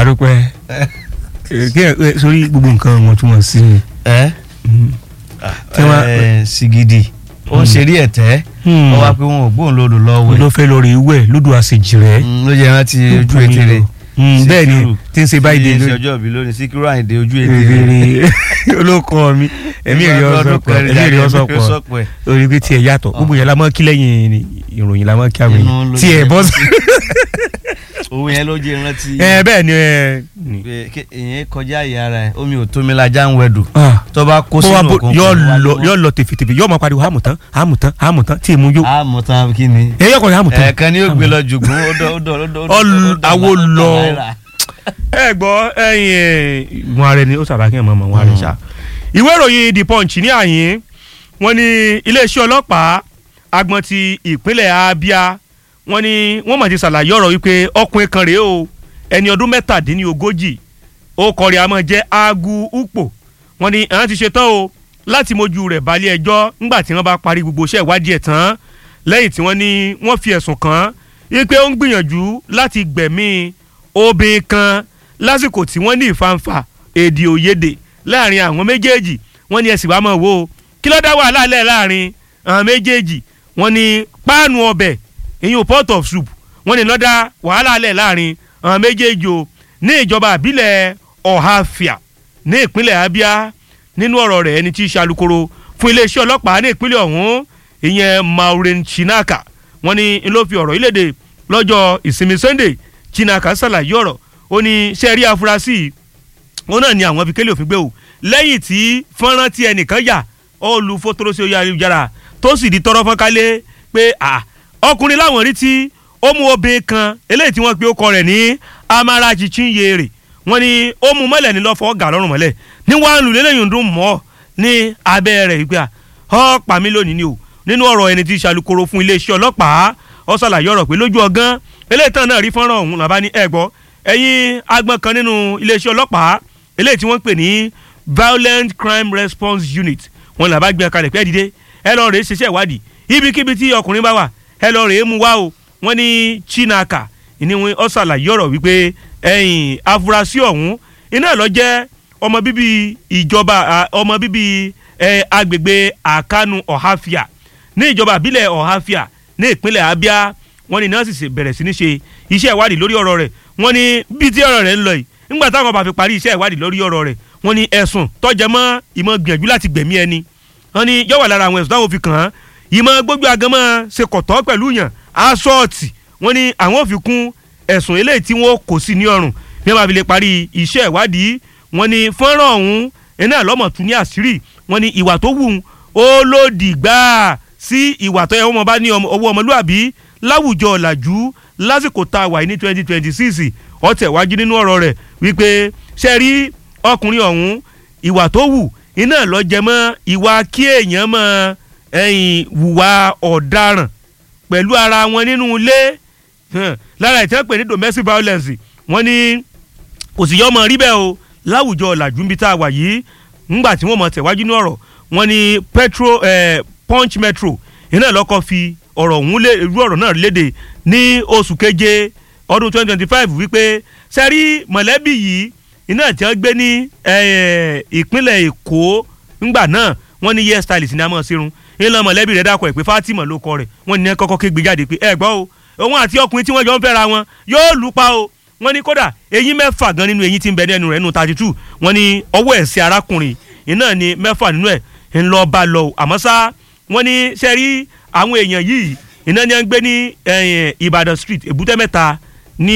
adúpẹ́ kí ẹ sórí gbogbo nǹkan wọn tún wọn sí ni. ẹ Tí wọ́n- ẹ sigidi ó ń ṣeré ẹ̀tẹ́ Hmm. ó wá pé wọn ò gbóhùn lódò lọ́wọ́ ló fẹ́ lórí ìwẹ̀ lódò àṣejì rẹ̀. ló jẹ́ rántí ojú ètèrè bẹ́ẹ̀ ni tí ń ṣe báyìí dé ṣe lórí. ọjọ́ ìbí lónìí síkírù àyìndé ojú ètèrè rere olóko mi ẹ̀mí èrè ọ̀sọ̀pọ̀ ẹ̀mí èrè ọ̀sọ̀pọ̀ ọ̀sọ̀pọ̀ orí pé tiẹ̀ yàtọ̀ gbogbo yẹn la mọ́ kí lẹ́yìn ìròyìn la mọ́ kí àwọn Inú èèyàn ló tiẹ̀ jẹ́. bọ́ sí. òun yẹn ló jẹ́ rántí ẹ bẹ́ẹ̀ ni ẹ ni. pé kí- ìyẹn kọjá ìyá ara ẹ̀ omi ò tómi lajá ń wẹ̀dù Ah, tó bá kó bó wa sínú bó òkun yọ kò wá lọ lọ́wọ́. yọ lọ tèfètèfè yọ máa pariwo àmùtán àmùtán àmùtán tí èmu yó. a mọ̀ tán kí ni ẹ yọkọ̀ yà àmùtán. ẹ̀ẹ̀kan ni ó gbé lọ jùgún ó dọ̀ ó dọ̀ ó dọ̀ ó dọ̀ Ọl- ó dọ̀ awo ó dọ̀ lọ. náírà. ẹ gbọ́ ẹyin wọn rẹ ni ó sábà kí ẹ mọ̀ mọ̀ wọn rẹ ṣá. ìwé ìròyìn the punch ní àyín wọn ní iléeṣẹ́ ọlọ́pàá agbọn ti ìpínlẹ̀ abia wọn ní wọ́n mọ̀ ti ṣàlàyé ọ̀rọ̀ wípé ọkùnrin kan rèé o ẹni ọdún mẹ́tàdínlógójì ó kọrí àmọ́ jẹ́ agu upo wọn ní àwọn ti ṣe tán o láti mójú rẹ̀ balẹ̀ ẹjọ́ ńgbà tí wọ́n bá parí gbogbo iṣẹ́ ìwádìí ẹ̀ tán lẹ́yìn tí wọ́n ní wọ́n fi ẹ̀sùn kàn án wípé ó ń gbìyànjú láti gbẹ̀mí obìnrin kan lásìkò tí wọ́n ní ìfanfà èdè òyedè láàrin àwọn méjèèjì wọ́n ní ẹ̀sìn wàá mọ̀ wò ó kí ló dá wàhálà lẹ̀ láàrin àwọn méjèèjì wọ́n ní páànù ọbẹ̀ ìyún pot of soup wọ́n ní lọ́dá wàhálà lẹ̀ láàrin àwọn méjèèjì o ní ìjọba àbílẹ̀ ọ̀hafíà ní ìpínlẹ̀ abia nínú ọ̀rọ̀ rẹ̀ ẹni tí í ṣe alukoro fún iléeṣẹ́ ọlọ́pàá ní ìpínlẹ̀ ọ̀hún ìyẹn maureen chinaka wọ́n ní n ló fi ọ̀rọ̀ yìí léde lọ́jọ́ ìsinmi sunday chinaka ṣàlàyé ọ̀rọ̀ ó ní sẹ́ẹ̀rí afurasí yìí òun náà ni àwọn fi kélé òfin gbé o lẹ́yìn tí fọ́nrán tí ẹnìkan yà ó lu fótóró sí orí ayélujára tó sì di tọrọ fọ́nkálé pé à ọkùnrin láwọn rí tí ó mú obìnrin kan eléyìí tí wọ́n pe ó kọ rẹ̀ ní amarachi chinyere wọ́n ní ó mú mọ́lẹ̀ ní lọ́fọ̀ọ́ gà lọ́rùn mọ́lẹ̀ ní wàá lù lélẹ́yìn dùn mọ́ ní abẹ́ rẹ̀ wípé à ọ́ pa mí lónìí ni o nínú ọ̀rọ̀ ẹni tí í ṣàlùkòrò fún iléeṣẹ́ ọlọ́pàá ó ṣàlàyé ọ̀rọ̀ pé lójú ọgán eléyìí tán náà rí fọ́nrán ọ̀hún làbá ní ẹ̀gbọ́ ẹ̀yin agbọ̀n kan nínú iléeṣẹ́ ọlọ́pàá eléyìí tí wọ́n ń pè ní violent crime response unit wọn làbá gbé kalẹ̀ pé ẹ dìde ẹ lọ rèé ṣiṣẹ́ ìwádìí ibikíbi tí ọkùnrin bá wà ẹ lọ rèé mú wá o wọ́n ní chinaka ìní wọn ó ṣàlàyé ọ̀rọ̀ wípé ẹ̀yìn afurasí ọ̀hún iná lọ jẹ́ ọmọ bíbí ìjọba à, ọmọ bíbí ẹ, agbègbè àkánu ọ̀háfíà ní ìjọba àbílẹ̀ ọ̀háfíà ní ìpínlẹ̀ abia wọ́n ní nọ́ọ̀sì sì bẹ̀rẹ̀ sí ní ṣe iṣẹ́ ìwádìí lórí ọ̀rọ̀ rẹ̀ wọ́n ní bí tí ọ̀rọ̀ rẹ̀ ń lọ yìí nígbà táwọn bá fi parí iṣẹ́ ìwádìí lórí ọ̀rọ̀ rẹ̀ wọ́n ní ẹ̀sùn tọ́jẹ́ mọ́ ìmọ̀ gbìyànjú láti gbẹ̀mí ẹni wọ́n ní yọ̀wà lára àwọn ẹ̀sùn táwọn fi kàn án ìmọ̀ gbójú agamọ́ ṣe kọ̀tọ́ pẹ̀lú yàn asọ́ọ̀tì wọ́n ní àwọn fi kún ẹ̀sùn eléyìí tí wọ́n kò sí ní ọrùn bí wọ́n bá fi lè parí iṣẹ́ ìwádìí wọ́n ní fọ́nrán ọ̀hún iná lọ́mọ̀ tún ní àṣírí wọ́n ní ìwà tó wù ú ó lòdì gbáà sí ìwà tó yẹ wọ́n bá ní ọmọ- ọwọ́ ọmọlúàbí láwùjọ ọ̀làjú lásìkò tá a wà yìí ní twenty twenty six ọ̀tẹ̀ wájú nínú ọ̀rọ̀ rẹ̀ wípé ṣe rí ọkùnrin ọ̀hún ìwà tó wù iná lọ jẹ mọ́ ìwà kí èèyàn mọ́ ẹ̀yìn wùwà ọ̀daràn pẹ̀lú ara wọn nínú ilé hàn, lára ìtẹ́ pè ní domestic violence wọ́n ní kò sì yọ ọmọ rí bẹ́ẹ̀ o láwùjọ ọ̀làjú níbi tá a wà yìí ńgbà tí wọ́n mọ̀ tẹ̀wájú ní ọ̀rọ̀ wọ́n ní petro eh, punch metro iná lọ́kọ́ fi ọ̀rọ̀ ọ̀hún lé irú ọ̀rọ̀ náà léde ní oṣù keje ọdún twenty twenty five wípé sẹ́rí mọ̀lẹ́bí yìí iná tí wọ́n gbé ní eh, ìpínlẹ̀ èkó ńgbà náà wọ́n ní hair stylist ní amọ̀ sírun ńlọ mọ̀lẹ́bí rẹ̀ dákọ̀ ẹ̀ pé fatima ló kọ rẹ̀ wọ́n ní ẹ kọ́kọ́ ké jáde pé ẹ gbọ́ o òun àti ọkùnrin tí wọ́n jọ ń fẹ́ra wọn yóò lù pa o wọ́n ní kódà eyín mẹ́fà gan nínú eyín tí ń bẹ nínú rẹ̀ nínú thirty two wọ́n ní ọwọ́ ẹ̀sìn arákùnrin iná ni mẹ́fà nínú ẹ̀ ń lọ bá lọ o àmọ́ ṣá wọ́n ní sẹ́rí àwọn èèyàn yìí iná ni wọ́n ń gbé ní eh, Ìbàdàn street Èbúté Mẹ́ta ní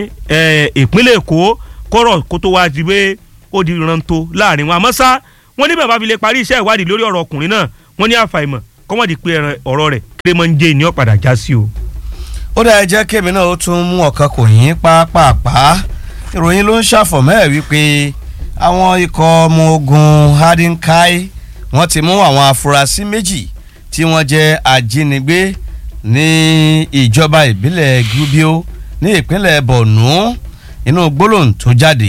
eh, ìpínlẹ̀ Èkó kọ́rọ̀ kó tó wá di pé ó di rántó láàrin wọn àmọ́ ṣá wọ́n ní bàbá fi lè parí iṣẹ́ ìwádìí lórí ọ̀rọ̀ ọkùnrin náà wọ́n ní àfàìmọ̀ kọ́mọ̀dé pé ẹran- ọ̀rọ̀ rẹ̀ kérémọ́njé ni ó padà já sí o. ó dáa jẹ́ kémi náà ó tún mú ọ̀kan kò yín pápápá ìròyìn ló ń ṣàfọ̀mọ́ ẹ̀ wípé àwọn ikọ̀ ọmọ ogun hadinkai wọ́n ti mú àwọn afurasí méjì tí wọ́n jẹ́ ajínigbé ní ìjọba ìbílẹ̀ Gubbio ní ìpínlẹ̀ Borno inú gbólóhùn tó jáde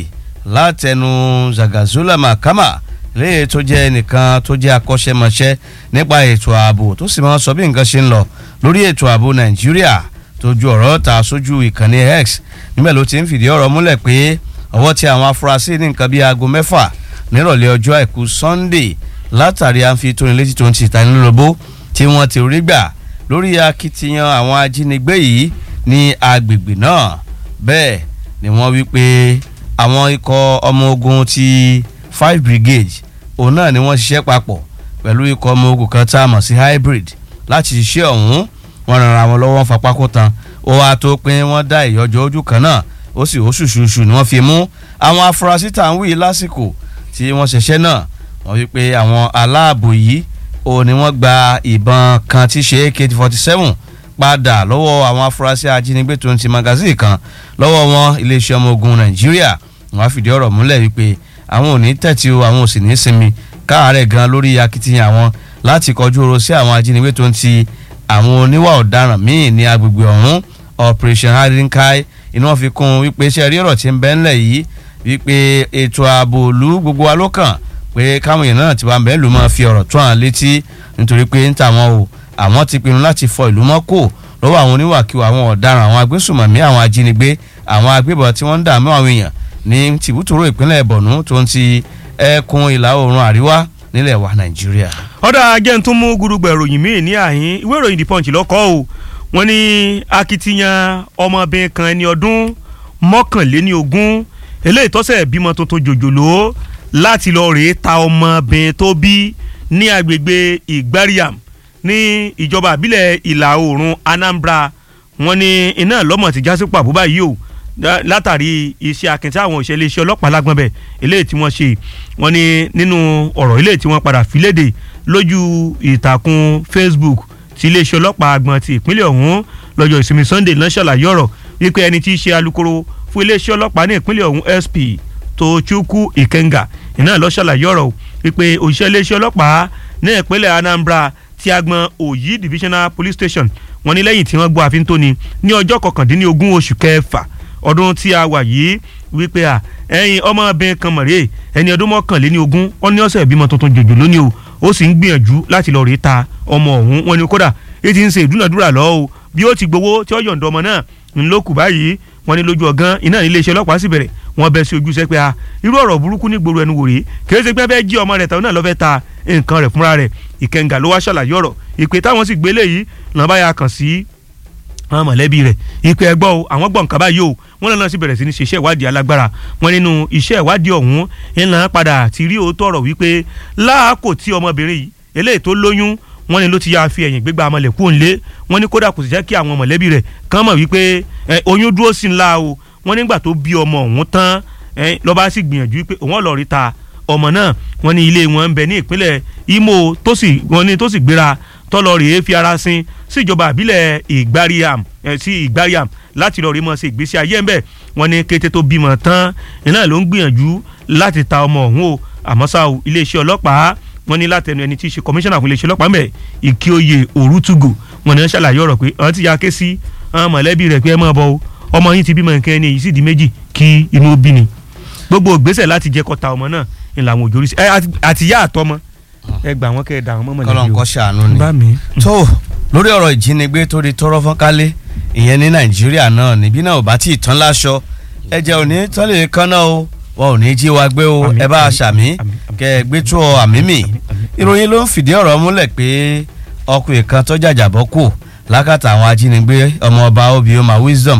látẹnu Zagazula Makama léyìí tó jẹ́ ẹnìkan tó jẹ́ akọ́ṣẹ́mọṣẹ́ nípa ètò ààbò tó sì máa ń sọ bí nǹkan ṣe ń lọ lórí ètò ààbò Nàìjíríà tó ju ọ̀rọ̀ ta sójú ìkànnì X níbẹ̀ ló ti ń fìdí ọ̀rọ̀ múlẹ̀ pé ọwọ́ tí àwọn afurasí ní nǹkan bíi aago mẹ́fà nírọ̀lẹ́ ọjọ́ àìkú Sunday látàrí à ń fi tóni létí tó ń ti ìtanilólobó tí wọ́n ti rí gbà lórí akitiyan àwọn ajínigbé yìí ní agbègbè náà bẹ́ẹ̀ ni wọ́n wí pé àwọn ikọ̀ ọmọ ogun ti five brigade òun náà ni wọ́n ṣiṣẹ́ papọ̀ pẹ̀lú ikọ̀ ọmọ ogun kan tá a mọ̀ sí hybrid láti ṣiṣẹ́ ọ̀hún wọ́n ran ara wọn lọ́wọ́ fapákó tan ó wàá tó pín wọ́n dá ìyọjọ́ ojú kan náà ó sì ó ṣùṣùṣù ni wọ́n fi mú àwọn afurasí tá à ń wí lásìkò tí wọ́n ṣiṣẹ́ náà wọ́n wí pé àwọn aláàbò yìí ó ní wọ́n gba ìbọn kan tí ṣe ak forty seven padà lọ́wọ́ àwọn afurasí ajínigbé tó ń ti magazine kan lọ́wọ́ wọn iléeṣẹ́ ọmọ ogun nàìjíríà wọ́n á fìdí ọ̀rọ̀ múlẹ̀ wípé àwọn ò ní tẹ̀tí o àwọn ò sì ní sinmi káàárẹ̀ gan lórí akitiyan àwọn láti kọjú oró sí àwọn ajínigbé tó ń ti àwọn oníwà ọ̀daràn míì ní agbègbè ọ̀hún operation hadinkai iná fi kún un wípé iṣẹ́ rí ọ̀rọ̀ tí ń bẹ ńlẹ̀ yìí wípé ètò ààbò òlu gbogbo wa ló kàn pé káwọn èèyàn náà ti wá bẹ́ẹ̀ ló máa fi ọ̀rọ̀ tó hàn létí nítorí pé ń tà wọ́n o àwọn ti pinnu láti fọ ìlú mọ́ kò lọ́wọ́ àwọn oníwàkiwà àwọn ọ̀daràn àwọn agbésùmọ̀mí àwọn ajínigbé àwọn agbébọn tí wọ́n ń dààmú àwọn èèyàn ní tìbútòrò ìpínlẹ̀ Borno tó ń ti ẹkùn ìlà oòrùn àríwá nílẹ̀ wa Nàìjíríà. ọ̀dà ajẹ́ tó mú gurugbẹ̀ ìròyìn míì ní àhín ìwé ìròyìn The Punch lọ́kọ́ o wọ́n ní akitiyan ọmọbìnrin kan ẹni ọdún mọ́kànléní ogún eléyìí tọ́sẹ̀ bímọ tuntun jòjòló láti lọ rèé ta ọmọbìnrin tó bí ní agbègbè Ìgbáríàm ní ìjọba àbílẹ̀ ìlà oòrùn Anambra wọ́n ní iná lọ́mọ ti jásí pàbó báyìí o látàrí iṣẹ́ akíntí àwọn òṣèlú iṣẹ́ ọlọ́pàá lágbọ́n bẹ̀ eléyìí tí wọ́n ṣe wọ́n ní nínú ọ̀rọ̀ eléyìí tí wọ́n padà fi léde lójú ìtàkùn Facebook ti iléeṣẹ́ ọlọ́pàá àgbọ̀n ti ìpínlẹ̀ ọ̀hún lọ́jọ́ ìsinmi Sunday náà ṣàlàyé ọ̀rọ̀ wípé ẹni tí í ṣe alukoro fún iléeṣẹ́ ọlọ́pàá ní ìpínlẹ̀ ọ̀hún SP Tochukwu Ikenga iná ló ṣàlàyé ọ̀rọ̀ wípé òṣìṣẹ́ iléeṣẹ́ ọlọ́pàá ní ìpínlẹ̀ Anambra ti agbọn Oyi Divisional Police Station wọ́n ní lẹ́yìn tí wọ́n gbọ́ àfin tóni ní ọjọ́ kọkàndínlógún oṣù kẹfà ọdún tí a wà yìí wípé à ẹyin ọmọbìnrin kan mọ̀rẹ́ ẹni ọdún mọ́kànléní ogún ó ní ọ̀sẹ̀ ìbímọ tuntun jòjò lónìí o ó sì ń gbìyànjú láti lọ rèé ta ọmọ ọ̀hún wọn ni kódà èyí ti ń ṣe ìdúnàdúrà lọ́wọ́ o bí ó ti gbowó tí ó yọ̀ǹda ọmọ náà ńlọ́kù báyìí wọn ní lójú ọ̀gán iná ilé iṣẹ́ ọlọ́pàá sì bẹ̀rẹ̀ wọn bẹ sí ojú sẹ́ pé a irú ọ̀rọ̀ burúkú ní gbòòrò ẹnu wò rèé kìí ṣe pé fẹ́ jí ọmọ rẹ̀ tàwọn náà lọ́ fẹ́ ta nǹkan rẹ̀ fúnra rẹ̀ ìkẹngà ló wá ṣàlàyé ọ̀rọ̀ ìpè táwọn sì gbélé yìí lọ́n bá yà kàn sí àwọn mọ̀lẹ́bí rẹ̀ ìpè ẹgbọ́ o àwọn gbọ̀n kaba yìí o wọ́n lọ́nà sí bẹ̀rẹ̀ sí ní ṣe iṣẹ́ ìwádìí alágbára wọn nínú iṣẹ́ ìwádìí ọ̀hún ńlá padà ti rí òótọ́ ọ̀rọ̀ wípé láàkó tí ọmọbìnrin yìí eléyìí tó lóyún wọ́n ní ló ti yá fi ẹ̀yìn gbégbá amọ̀lẹ̀ kú òǹlé wọ́n ní kódà kò sì jẹ́ kí àwọn mọ̀lẹ́bí rẹ̀ kàn mọ̀ wípé oyún dúró sí ńlá o wọ́n nígbà tó bí ọmọ ọ̀hún tán lọ́ba sì gbìyànjú wípé òun ọ̀lọ́ọ̀rí ta ọmọ náà wọ́n ní ilé wọn ń bẹ ní ìpínlẹ̀ Imo tó sì wọ́n ní tó sì gbéra tọ́lọ rèé fi ara sin síjọba àbílẹ̀ ìgbáríàm sí ìgbáríàm láti lọ rí mọ́ sí ìgbésí ayé ńbẹ̀ wọ́n ní kété tó bímọ tán iná ló ń gbìyànjú láti ta ọmọ ọ̀hún o àmọ́ ṣá o iléeṣẹ́ ọlọ́pàá wọ́n ní látẹnu ẹni tí í ṣe kọmíṣánná fún iléeṣẹ́ ọlọ́pàá ńbẹ̀ ìkíoyè òrùtùgò wọ́n ní wọ́n ṣàlàyé ọ̀rọ̀ pé àwọn ti ya ké sí àwọn mọ̀lẹ́bí rẹ̀ pé ẹ máa bọ̀ o ọmọ yín ti bímọ nǹkan ẹni èyí sì di méjì kí inú bí ni gbogbo ìgbésẹ̀ láti jẹ́ kọ́ta ọmọ náà ń làwọn òjò rí sí àtìyá àtọmọ ẹ gbà wọn kẹ ẹ dà wọn mọmọ kọlọ́n kọ́ ṣàánú ni bá mi. tó lórí ọ̀rọ̀ ìjínigbé tó di tọ́rọ́ fọ́nkálé ìyẹn ní nàìjíríà náà níbí náà ò bá tí ì tán láṣọ ẹ̀jẹ̀ ò ní tán lè kán náà o wọn ò ní jí wa gbé o Àmín, ẹ bá a àmín, ṣàmì àmín, àmín. kẹ ẹ gbé tó àmì mì ìròyìn ló ń fìdí ọ̀rọ̀ múlẹ̀ pé ọkùnrin kan tó jàjàbọ́ kù lákàtà àwọn ajínigbé ọmọ ọba obioma wisdom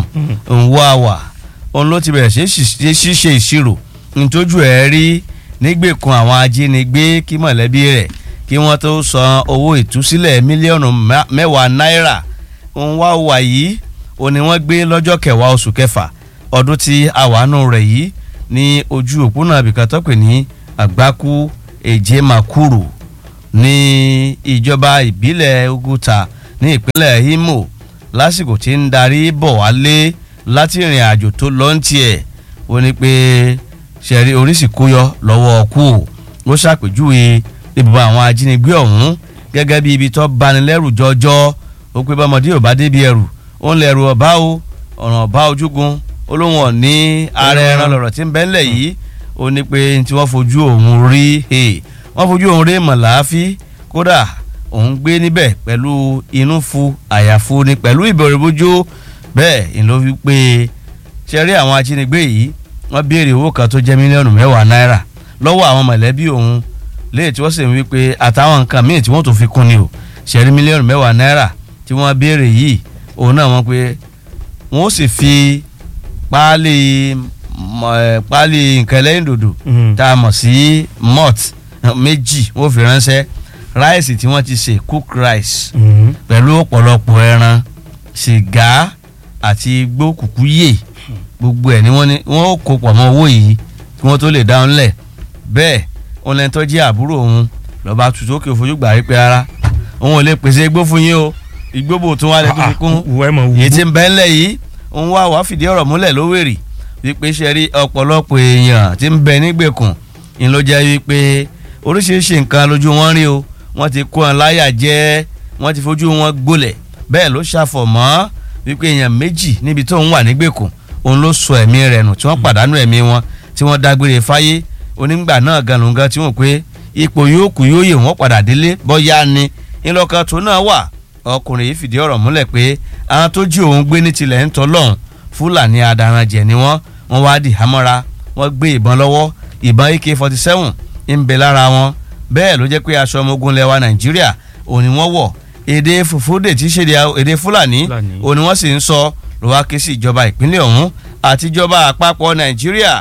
nwawa òun ló ti bẹ̀rẹ̀ sí ṣíṣe ìṣirò ntójú ẹ̀ rí nígbèkùn àwọn ajínigbé kí mọ̀lẹ́bí rẹ̀ kí wọ́n tó san owó ìtúsílẹ̀ mílíọ̀nù mẹ́- mẹ́wàá náírà nwawa yìí òun ni wọ́n gbé lọ́jọ́ kẹwàá oṣù kẹfà ọdún tí àwánú rẹ̀ yìí ní ojú òpónà àbíkan tó pè ní àgbákú èjé makuru ní ìjọba ìbílẹ̀ Oguta ní ìpínlẹ̀ Imo lásìkò tí ń darí bọ̀ wálé láti ìrìn àjò tó lọ ń tiẹ̀ ó ní pé ṣẹ̀rí oríṣi kóyọ lọ́wọ́ ọkú ó ṣàpèjúwe ibùba àwọn ajínigbé ọ̀hún gẹ́gẹ́ bí ibi tó banilẹ́rù jọjọ́ ó pé bọ́mọdé ò bá débi ẹrù ó ń lẹ̀rù ọ̀bá o ọ̀ràn ọ̀bá ojúgun olóhùn ọ̀ní ara ẹran lọ̀rọ̀ tí ń bẹ́ ńlẹ̀ yìí ó ní pé tí wọ́n fojú òun rí he, wọ́n fojú òun rí mọ̀láfí kódà òun gbé níbẹ̀ pẹ̀lú inú fu àyàfu ni pẹ̀lú ìbẹ̀rù bójú bẹ́ẹ̀ ni ló fi pé ṣe rí àwọn ajínigbé yìí wọ́n béèrè owó kan tó jẹ́ mílíọ̀nù mẹ́wàá náírà lọ́wọ́ àwọn mọ̀lẹ́bí òun léè tí wọ́n sì ń wí pé àtàwọn nǹkan míì tí wọ́n tó fi kún ni o ṣẹ̀rí mílíọ̀nù mẹ́wàá náírà tí wọ́n béèrè yìí òun náà wọ́n pé wọ́n sì fi páálí mọ̀, ẹ̀, páálí nǹkan ẹlẹ́yìn dòdò Mhm. tá a mọ̀ sí malt méjì wọ́n fi ránṣẹ́ ráìsì tí wọ́n ti sè cook rice Mhm. pẹ̀lú ọ̀pọ̀lọpọ̀ ẹran sìgá àti igbó kùkú yè gbogbo ẹ̀ ni wọ́n ní wọ́n ó kó pọ̀ mọ́ owó yìí kí wọ́n tó lè dáhùn lẹ̀ bẹ́ẹ̀ òun lẹ́ni tó jẹ́ àbúrò òun lọ́ba tutù òkè òfojú gbà rí pé ara òun ò lè pèsè igbó fún yín o igbó bò tún wá lè tó fi kún wọ ẹ mọ wù èyí tí ń bẹ́ ńlẹ̀ yìí òun wá wàá fìdí ọ̀rọ̀ múlẹ̀ lówèrè wípé ṣe rí ọ̀pọ̀lọpọ̀ èèyàn tí ń bẹ nígbèkùn ń ló jẹ́ wípé oríṣiríṣi nǹkan lójú wọn rí o wọ́n ti kó wọn láyà jẹ́ wọ́n ti fojú wọn gbolẹ̀ bẹ́ẹ̀ ló ṣàfọ̀mọ́ wípé èèyàn méjì níbi tó ń wà nígbèkùn òun ló sọ ẹ̀mí rẹ̀ nù tí wọ́n pàdánù ẹ̀mí wọn tí wọ́n dágbére fáyé onígbà náà gan ló ń gan tí wọ́n pé ipò yóò kù yóò yè wọ́n padà délé bọ́yá ni ńlọkàn tó náà wà ọkùnrin yìí fìdí ọ̀rọ̀ múlẹ̀ pé àwọn tó jí òun gbé ní tilẹ̀ ń tọ́lọ́hún fúlàní adaranjẹ̀ ni wọ́n wọ́n wá dì hámọ́ra wọ́n gbé ìbọn lọ́wọ́ ìbọn ak forty seven ń bẹ lára wọn bẹ́ẹ̀ ló jẹ́ pé aṣọ ọmọ ogun lẹwa nàìjíríà òun ni wọ́n wọ̀ èdè fòfódè tí í ṣe èdè fúlàní Fúlàní. òun ni wọ́n sì ń sọ ló wá ké sí ìjọba ìpínlẹ̀ ọ̀hún àti ìjọba àpapọ̀ nàìjíríà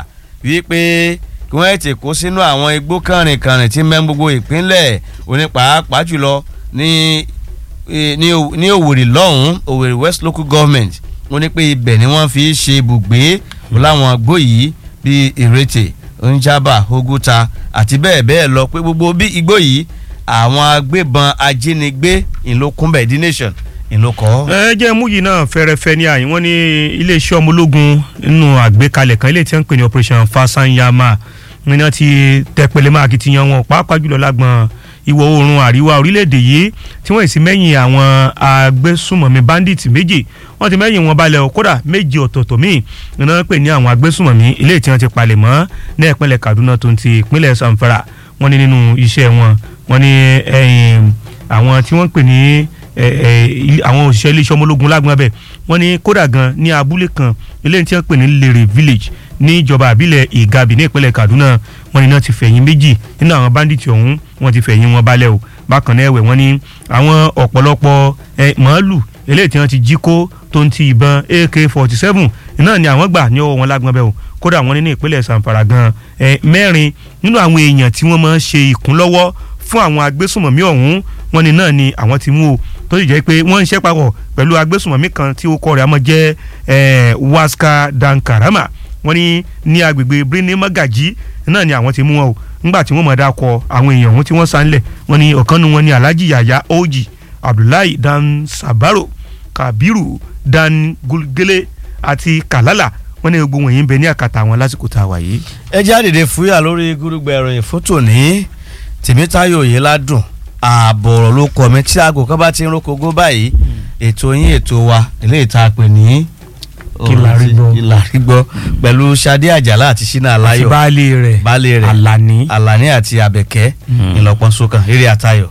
wípé kí wọ́n ètè kó sínú àwọn igbó kànrìnkànrìn tí mẹ́ gbogbo ìpínlẹ̀ òní pàápàá jùlọ ní eh, ní Òw- ní òwèrè lọ́hùn òwèrè west local government wọ́n ní pé ibẹ̀ ni wọ́n fi ṣe ibùgbé láwọn igbó yìí bíi ìrètè njaba oguta àti bẹ́ẹ̀ bẹ́ẹ̀ lọ pé gbogbo bí igbó yìí àwọn agbébọn ajínigbé ìlókùnbẹ̀ the nation ìlókọ́. ẹ jẹ́ mú yìí náà fẹ́rẹ́fẹ́ ní àyìn wọ́n ní iléeṣẹ́ ọmọ ológun nínú àgbékalẹ̀ kan ilé tí wọ́n ń pè ní operation fasanyama ní wọ́n ti tẹpẹlẹ máa akitiyan wọn pàápàá jùlọ lágbọn ìwọ̀ oòrùn àríwá orílẹ̀-èdè yìí tí wọ́n sì mẹ́yìn àwọn agbésùmọ̀mí bandit méjì wọ́n ti mẹ́yìn wọn balẹ̀ o kódà méjì ọ̀tọ̀ọ̀tọ̀ míì ní wọ́n pè ní àwọn agbésùmọ̀mí ilé tí wọ́n ti palẹ̀ mọ́ ní ìpínlẹ̀ Kaduna tó ń ti ìpínlẹ̀ Zamfara wọ́n ní nínú iṣẹ́ wọn wọ́n ní ẹ̀yìn àwọn tí wọ́n ń pè ní ẹ, ẹ, ilé- àwọn òṣìṣẹ́ iléeṣẹ́ ọmọ ológun lágbọ́n abẹ wọ́n ní kódà gan ní abúlé kan eléyìí tí wọ́n pè ní Lere village ní ìjọba àbílẹ̀ Ìgabì ní ìpínlẹ̀ Kaduna wọ́n ní náà ti fẹ̀yìn méjì nínú àwọn bandits ọ̀hún wọ́n ti fẹ̀yìn wọn balẹ̀ o bákan náà ẹ̀wẹ̀ wọ́n ní àwọn ọ̀pọ̀lọpọ̀ ẹ, màálù eléyìí tí wọ́n ti jí kó tó ń ti ìbọn AK forty seven náà ni àwọn gbà ní ọwọ́ wọn lágbọ́n bẹ́ẹ̀ o kódà wọ́n ní ní ìpínlẹ̀ Zamfara gan ẹ, mẹ́rin nínú àwọn èèyàn tí wọ́n máa ń ṣe ìkúnlọ́wọ́ fún àwọn agbésùnmọ̀mí ọ̀hún wọ́n ní náà ni àwọn ti mú o tó sì jẹ́ pé wọ́n ń ṣe papọ̀ pẹ̀lú agbésùnmọ̀mí kan tí ó kọ́ rẹ̀ àmọ́ jẹ́ eh, Waska Dankarama wọ́n ní ní agbègbè Birni Magaji náà ni àwọn ti mú wọn o ńgbà tí wọ́n mọ̀ dá kọ àwọn èèyàn ọ̀hún tí wọ́n sá ńlẹ̀ wọ́n ní ọ̀kan nu wọn ni Alhaji Yaya Oji Abdullahi Dan Sabaro Kabiru Dan Gulgele àti Kalala wọ́n ní gbogbo wọ̀nyí ń bẹ ní àkàtà àwọn lásìkò tá a wà yìí. ẹ jáde fúyà lórí gúrúgbẹ ìròyìn fótó ní tèmítáyò yìí ládùn ààbọ̀ ọ̀rọ̀ ló kọ mi tí aago kan bá ti ń rókogó báyìí ètò yín ètò wa eléyìí tá a pè ní Kí la rí gbọ́. Kí la rí gbọ́ pẹ̀lú Ṣadé Àjàlá àti Ṣínà àti Aláyọ̀ baálé rẹ̀ baálé rẹ̀ Alani. Àlàní àti Àbẹ̀kẹ́ Mm. ìlọpọ̀ sókàn eré àtayọ̀.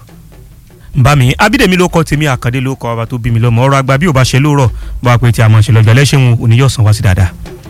bá mi abídèmí ló kọ tèmi àkàndé ló kọ ọba tó bí mi lọ́mọ ọ̀rọ̀ àgbà bí ò bá ṣe lóòrọ̀ bó a pè tí a mọ̀ ṣe lọ́jọ́ lẹ́sìn òní yóò san wá sí dáadáa.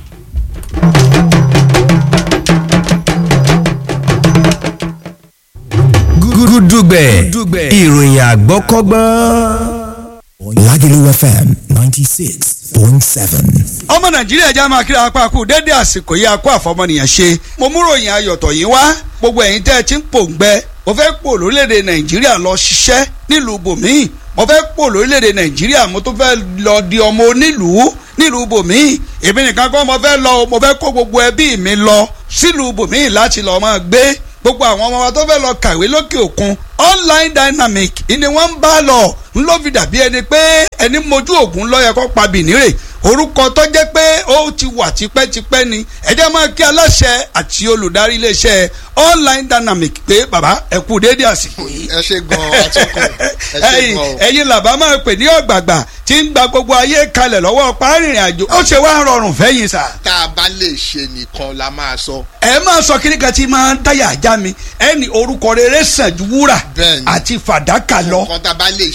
gúdúgbẹ̀ ìròyìn àgbọ́kọ́gbọ́n. Lagelu FM 96.7. ọmọ nàìjíríà já máa kíra apá kú dédé àsìkò yìí akó àfọmọnìyàn ṣe mo mú ròyìn ayọ̀tọ̀ yìí wá gbogbo ẹ̀yin tẹ́ ẹ ti ń pòǹgbẹ mo fẹ́ pò lórílẹ̀‐èdè nàìjíríà lọ ṣiṣẹ́ nílùú bòmíì mo fẹ́ pò lórílẹ̀‐èdè nàìjíríà mo tún fẹ́ lọ di ọmọ onílùú nílùú bòmíì èmi nìkan kọ́ mo fẹ́ lọ o, mo fẹ́ kó gbogbo ẹbí mi lọ sílùú bòmíì láti lọ́ọ́ máa gbé gbogbo àwọn ọmọ wa tó fẹ́ lọ kàwé lókè òkun online dynamic ni wọ́n ń bá lọ ń ló fi dàbí ẹni pé ẹni mojú ògùn lọ́yẹ kó pa bìnírè orúkọ tó jẹ́ pé ó ti wà tipẹ́tipẹ́ ni ẹ jẹ́ máa kí aláṣẹ àti olùdarí iléeṣẹ́ online dynamic pé bàbá ẹ kú déédé àsìkò yìí ẹ ṣe gan atọ́kùn ẹ ṣe ẹ̀yin gan o. ẹ̀yin làbá máa pè ní ọ̀gbàgbà tí ń gba gbogbo ayé kalẹ̀ lọ́wọ́ párìnrìn àjò ó ṣe wá rọrùn fẹ́yìn sà tá a bá lè ṣe nìkan la máa sọ. ẹ máa sọ kíní kan tí máa ń dáyà ajá mi ẹni orúkọ rere sàn ju wúrà Bẹ́ẹ̀ni. àti fàdákà lọ nǹkan tá a bá lè ṣe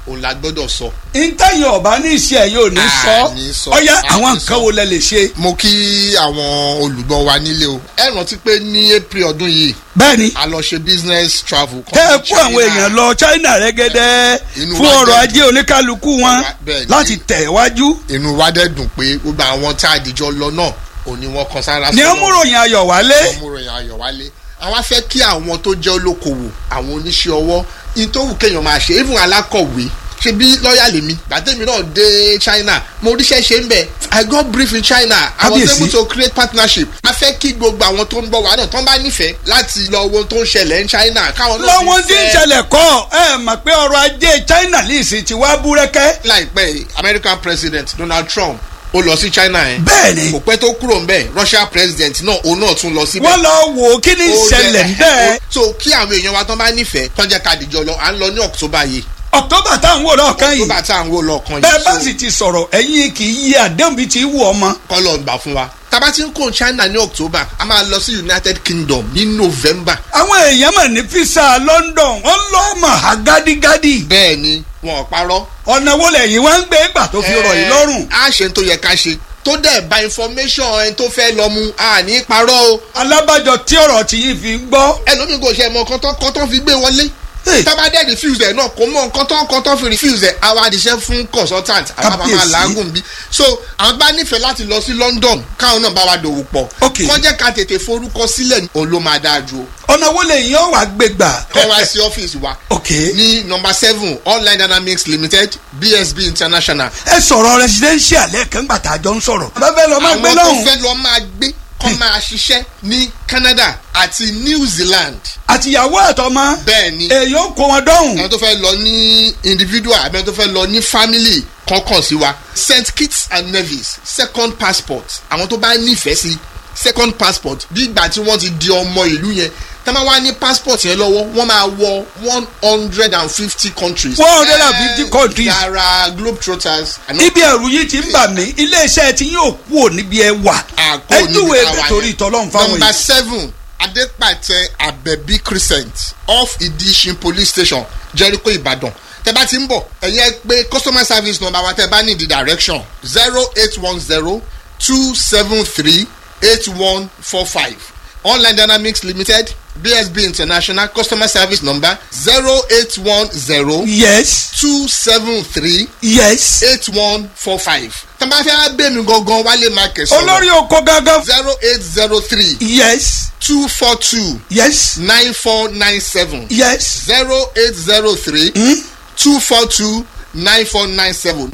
òun la gbọ́dọ̀ sọ. ntẹ́yìn ọ̀bá ní iṣẹ́ yóò ní Ah, ní sọ sọ. ọ̀yá Ah, àwọn ní nǹkan sọ. wo lẹ lè ṣe. mo kí àwọn olùgbọ́ wa nílé o ẹ rántí pé ní april ọdún yìí bẹ́ẹ̀ni a lọ ṣe business travel kan tẹ́ ẹ ní kó àwọn China. èèyàn lọ China rẹ́gẹ́dẹ́ Inú fún wa ọrọ̀ dẹ̀ ajé oníkálukú wọn Bẹ́ẹ̀ni. láti tẹ̀ wájú. inú wa dẹ̀ dùn pé gbogbo àwọn tá a dìjọ lọ náà òní wọn kan sára ní sọ́nà. ọmúròyìn ayọ̀ wálé. ọmọròyìn ayọ̀ wálé àwọn afẹ́ kí àwọn tó jẹ́ olókoòwò àwọn oníṣẹ́ ọwọ́ in tó wù kéèyàn máa ṣe even alákọ̀wé ṣe bí lọ́ọ̀yà lèmi gbàtẹ́mi náà dé China mo ríṣẹ́ ṣe ń bẹ̀ I got brief in China I was Kábíyèsí. able to create partnership a fẹ́ kí gbogbo àwọn tó ń bọ̀ wá náà tó ń bá nífẹ̀ẹ́ láti lọ wo ohun tó ń ṣẹlẹ̀ ní China káwọn náà lọ́wọ́n tí ń nífẹ̀ẹ́. ṣẹlẹ̀ kọ́ ẹ mọ̀ pé ọrọ̀ ajé China lìsì ti wá búrẹ́kẹ́. láìpẹ́ yìí, American President Donald Trump ó lọ sí China yẹn bẹ́ẹ̀ni kò pẹ́ tó kúrò ń bẹ̀ Russia President náà òun náà tún lọ síbẹ̀ wọ́n lọ wò ó kí ni ó ìṣẹ̀lẹ̀ jẹ́- bẹ́ẹ̀. so kí àwọn èèyàn wa tán bá nífẹ̀ẹ́ tán jẹ́ ká dìjọ lọ à ń lọ ní October yìí October táwọn wò lọ́ọ̀kan yìí October tá à ń wò lọ́ọ̀kan bẹ́ẹ̀ bá yìí sì ti sọ̀rọ̀ ẹ̀yin kì í yí àdéhùn bíi ti wù ọmọ. kọ́ lọ gbà fún wa tábà tí ń kó China ní October a máa lọ sí United Kingdom ní November àwọn èèyàn mà ní fisa London wọ́n lọ́ mọ̀ á gádígádí. bẹ́ẹ̀ ni wọn ò parọ́ ọ̀nà wo lẹ́yìn wá ń gbé gbà tó fi rọ̀ yìí lọ́rùn. a ṣe tó yẹ ká ṣe tó dẹ̀ bá information ẹni tó fẹ́ lọ mu a ní parọ́ o alábàjọ tí ọ̀rọ̀ tí yìí fi gbọ́. ẹlòmíì kò ṣe mọ kọ́tọ́ kọ́tọ́ fi gbé wọlé Hey. tábà dẹ̀ refuse ẹ̀ náà kò mọ kọ́tọ́ kọ́tọ́ fi refuse ẹ̀ àwa àdìṣẹ́ fún consultant àwọn bàbá Kábíyèsí. làágùn bí so àwọn bá nífẹ̀ẹ́ láti lọ sí London káwọn náà bá wa dòwò pọ̀ Ok. kọ́ jẹ́ ká tètè forúkọ sílẹ̀ òun ló máa dáa ju o ọ̀nà wo lẹ́yìn ọ̀ wá gbé gbà. kọ́ wá sí ọ́fíìsì wa ok ní nọmba seven online dynamics limited bsb international ẹ sọ̀rọ̀ residential lẹ́ẹ̀kan gbà tá a jọ ń sọ̀rọ̀. bàbá lọ máa gbé àwọn tó lọ́hùn. fẹ́ lọ máa gbé kọ́ máa ṣiṣẹ́ ní Canada àti New Zealand àtìyàwó àtọmọ. bẹ́ẹ̀ ni èyí ó kó wọn dọ́hùn. àwọn tó fẹ́ lọ ní individual àbí àwọn tó fẹ́ lọ ní family kankan sí wa St Kitts and Nevis second passport àwọn tó bá nífẹ̀ẹ́ sí second passport bí ìgbà tí wọ́n ti di ọmọ ìlú yẹn tá máa wá ní passport yẹn lọ́wọ́ wọ́n máa wọ one hundred and fifty countries. 150 countries. yàrá globetrotters. ibi ẹ̀rù yìí ti ń bà mí iléeṣẹ́ tí yóò kú ò níbi ẹ wà. àkó ẹ níbi júwe tá a wà torí yẹn. ìtọ́lọ́run fáwọn number yìí. seven adepatẹ abẹbí crescent off idishin police station jericho ibadan tẹ bá ti ń bọ̀ ẹ̀yin ẹ pé customer service number wa tẹ bá ní the direction zero eight one zero two seven three eight one four five online dynamics limited bsb international customer service number zero eight one zero yes two seven three yes. eight one four five tẹ bá fẹ́ bẹ́ẹ̀ mi gangan wálé market sọ̀rọ̀ olórí oko gangan. zero eight zero three yes two four two yes nine four nine seven yes. zero eight zero three two four two nine four nine seven.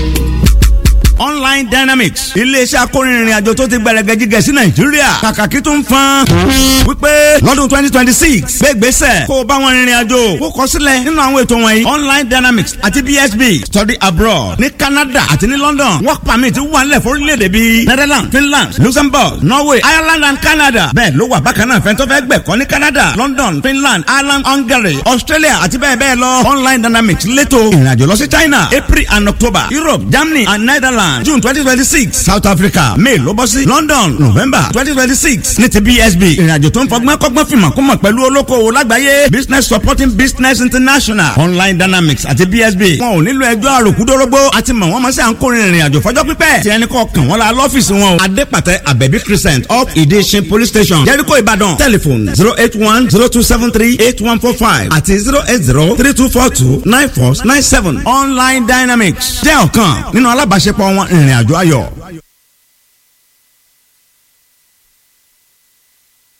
online dynamics iléeṣẹ́ akórinrin àjò tó ti gbẹrẹgẹ jíjẹ sí nàìjíríà kàkàkí tó ń fan wípé lọ́dún twenty twenty six gbégbèsè kó o bá wọn rìnrìn àjò kó kọ sílẹ̀ nínú àwọn ètò wọ̀nyí online dynamics àti bsb study abroad ní canada àti ní london work permit wà nílẹ̀ fórílẹ̀-èdè bíi netherlands finland luxembourg norway ireland and canada bẹ́ẹ̀ ló wà bákan náà fẹ́ntọ́ fẹ́ gbẹ̀kọ́ ní canada london finland ireland hungary australia àti bẹ́ẹ̀ bẹ́ẹ̀ lọ online dynamics létò ìrìnàjò lọ sí china april and october europe germany and netherlands june twenty twenty six south africa may ló bọ́ sí london november twenty twenty six ní ti bsb ìrìnàjò tó ń fọgbọ́n kọ́gbọ́n fìmọ̀ kó mọ̀ pẹ̀lú olókoòwò lágbàáyé business supporting business international online dynamics àti bsb wọn ò nílò ẹjọ́ àròkúdórógbó àti mọ̀ wọ́n mọ̀ sí à ń kórìírin ìrìnàjò fọjọ́ pípẹ́ tí ẹnì kọ̀ọ̀kan wọn la lọ́fíìsì wọn o adépàtẹ abẹ́bí crescent up ìdíṣin police station jericho ìbàdàn telephone zero eight one zero two seven three eight one four five àti zero eight zero three two four two nine four nine seven online dynamics jẹ́ ọ̀kan nínú alábàáṣepọ̀ wọn ìrìn àjò ayọ̀.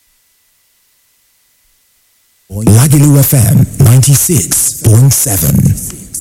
Lagelu FM 96.7.